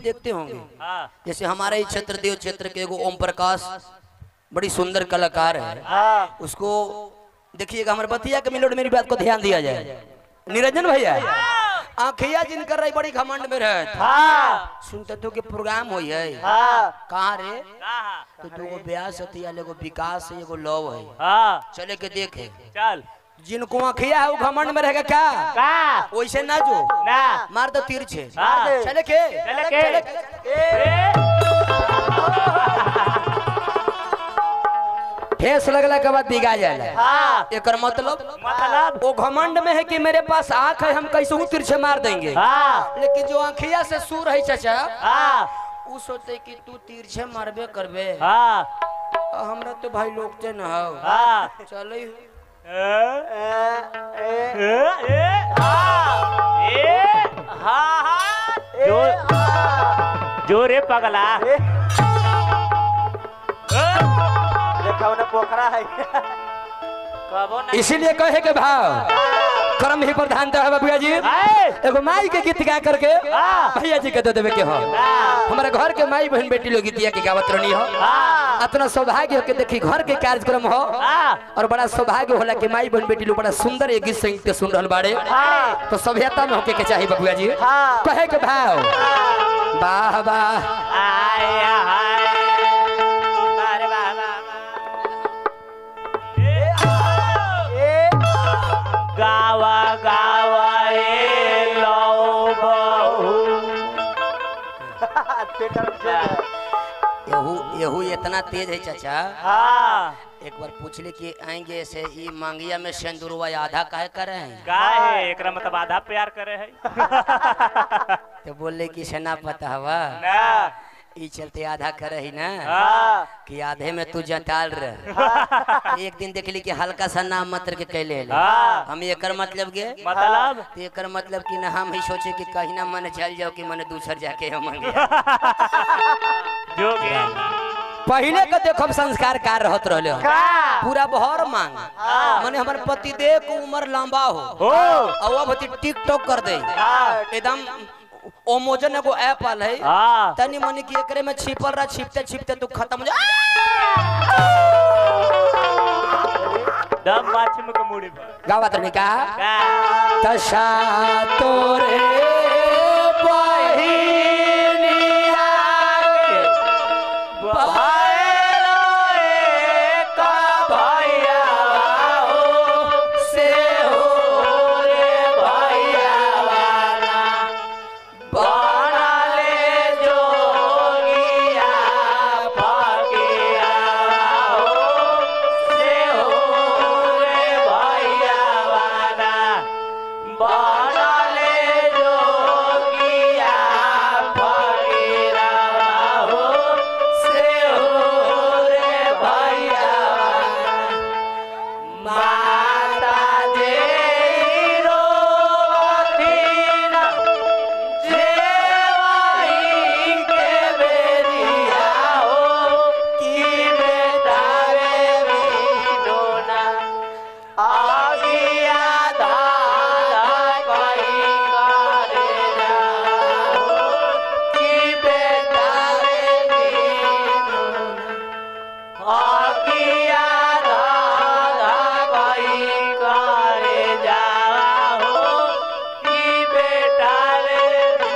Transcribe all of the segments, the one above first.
देखते होंगे हाँ जैसे हमारे ही क्षेत्र देव क्षेत्र के एगो ओम प्रकाश बड़ी सुंदर कलाकार है हाँ उसको देखिएगा हमारे बतिया के मिलोड मेरी बात को ध्यान दिया जाए निरंजन भैया आंखिया जिनकर रही बड़ी घमंड में रहे हाँ सुनते तो के प्रोग्राम होई है हाँ कहाँ रे हाँ तो दूगो ब्यास हती एगो विकास है एगो लव है हाँ चले के देखे चल जिनको आंखिया है वो घमंड में रहेगा क्या का वैसे ना जो ना मार दो तीर छे हाँ। चले के चले के ठेस लगला के बाद दिगा जाला हाँ एकर मतलब मतलब वो घमंड में है कि मेरे पास आंख है हम कैसे हूँ तिरछे मार देंगे हाँ लेकिन जो आंखिया से सूर है चाचा हाँ वो सोचते कि तू तिरछे मारबे करबे हाँ आ, हमरा तो भाई लोग ते न हो हाँ चले जो जो रे पगला देखा उन्हें पोखरा है कबो ना इसीलिए कहे के भाव कर्म ही प्रधानता है बाबूया जी एगो माई के गीत गा करके भैया जी के दे देवे के हो हमारे घर के माई बहन बेटी लोग गीतिया के गावत रहनी हो अपना सौभाग्य हो के देखी घर के कार्यक्रम हो और बड़ा सौभाग्य होला कि माई बहन बेटी लोग बड़ा सुंदर एक गीत संगीत के सुन रहल बाड़े तो सभ्यता में होके के चाहिए बबुआ जी हाँ। कहे के भाव वाह वाह आया हाय बारे वाह वाह ए गावा गावा ए लो बहू थिएटर में चल जाए। यहू यहू इतना तेज है चाचा हाँ एक बार पूछ ले कि आएंगे से ई मांगिया में सिंदूरवा आधा काहे कर रहे हैं का है एकरा मतलब आधा प्यार करे है तो बोले कि से ना पता हवा ना ई चलते आधा करे ही ना हाँ कि आधे में तू जटाल रह एक दिन देख ली कि हल्का सा नाम मात्र के कैले ले। हाँ। हम एकर मतलब गे मतलब तो एकर मतलब कि ना हम ही सोचे कि कहीं ना मन चल जाओ कि मन दूसर जाके हम मांगे जो के पहले के देखो संस्कार कार रहत रहले हो। का पूरा बहर मांग माने हमारे पति देव को उम्र लंबा हो हो और वो भती टिकटॉक कर दे हाँ एकदम ओमोजन एगो ऐप आल है हाँ तनी मनी की एकरे में छिपल रहा छिपते छिपते तू खत्म हो जा दम माछम के मुड़ी पर गावत नहीं कहा का तशा तोरे बहिनिया के से हो रे भैया माता जे रोथिना जेवाई के बेरिया हो की बेटा रे बिडोना आगिया दादा कहीं करे जाओ की बेटा रे बिडोना आगिया दादा कहीं करे जाओ की बेटा रे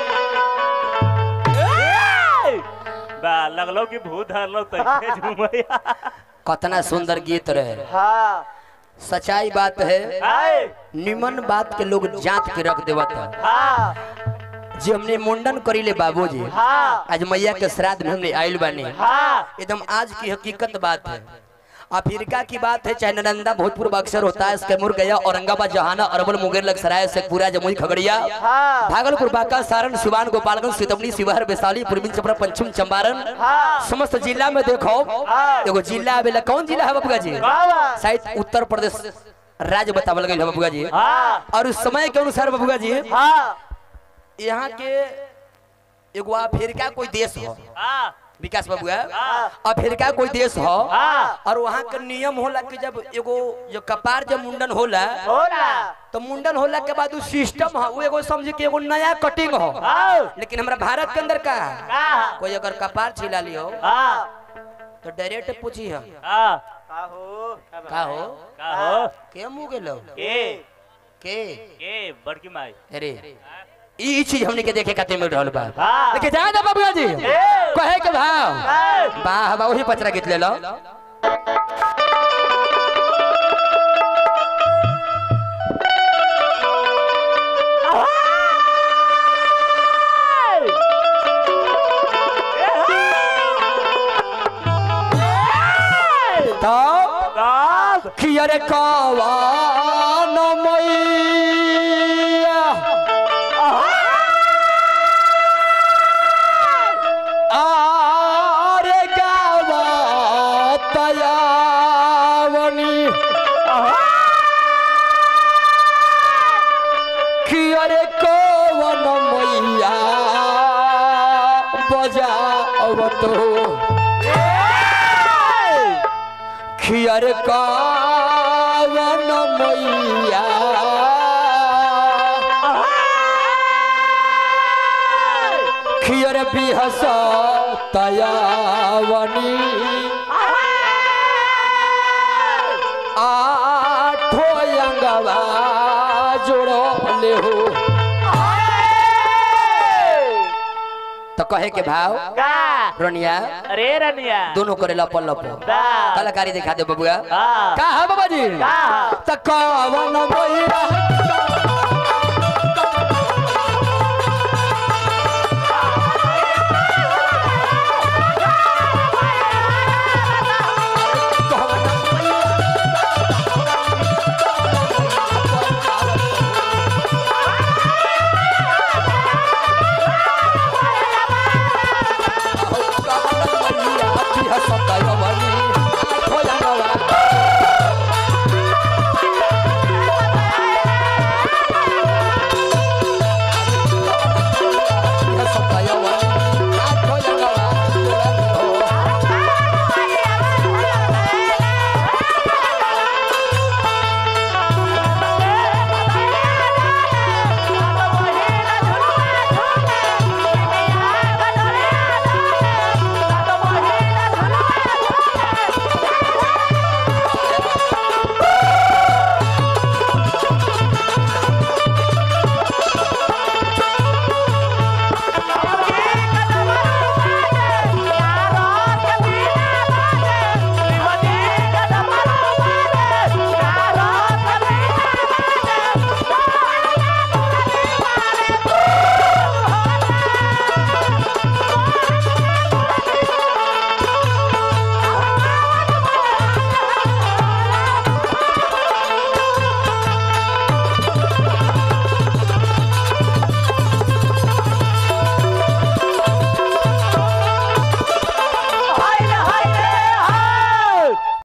बा लगलो कि भूत धरलो तैसे झूमैया कतना सुंदर गीत रहे हाँ सच्चाई बात है हाय निमन बात के लोग जांच के रख देवत है हाँ जी हमने मुंडन करीले बाबूजी हाँ आज मैया के श्राद्ध में हमने आयल बानी हाँ एकदम आज की हकीकत बात है अफ्रीका की बात है चाहे नालंदा भोजपुर बक्सर होता है कैमूर गया औरंगाबाद जहाना अरवल मुंगेर लखसराय शेखपुरा जमुई खगड़िया हाँ भागलपुर बांका सारण सिवान गोपालगंज सीतामढ़ी शिवहर वैशाली पूर्वी चंपारण पश्चिम चंपारण हाँ समस्त जिला में देखो एगो जिला आवेला कौन जिला है बबुआ जी बाबा शायद उत्तर प्रदेश राज्य बतावल गई है बबुआ जी हाँ और उस समय के अनुसार बबुआ जी हाँ यहाँ के एगो अफ्रीका कोई देश हो हाँ विकास बाबुआ अफ्रीका कोई देश हो हाँ। और वहाँ के नियम होला कि जब एगो जो कपार जब मुंडन होला होला तो मुंडन होला के बाद उ सिस्टम हो उ एगो समझ के एगो नया कटिंग हो आओ लेकिन हमरा भारत के अंदर का है? का कोई अगर कपार छिला लियो हाँ तो डायरेक्ट पूछी है हाँ का हो का हो का हो के मुंह गेलो के के के बड़की माई अरे ई चीज हमने के देखे खातिर मिल रहल बा हाँ। लेकिन जा दे बाबूआ जी कहे के भाव वाह वाह वही पचरा गीत ले लो तो तब कियर कवान मैया आरे गावा तयावनी कियर कवन मैया बजावतो खियर कावन मैया खियर बिहस तयावनी आठो अंगवा जोड़ो ले हो तो कहे के भाव का रोनिया अरे रनिया दोनों करे लपल लप दा कलाकारी दिखा दे बबुआ हाँ। का है बाबा जी का त कवन मैया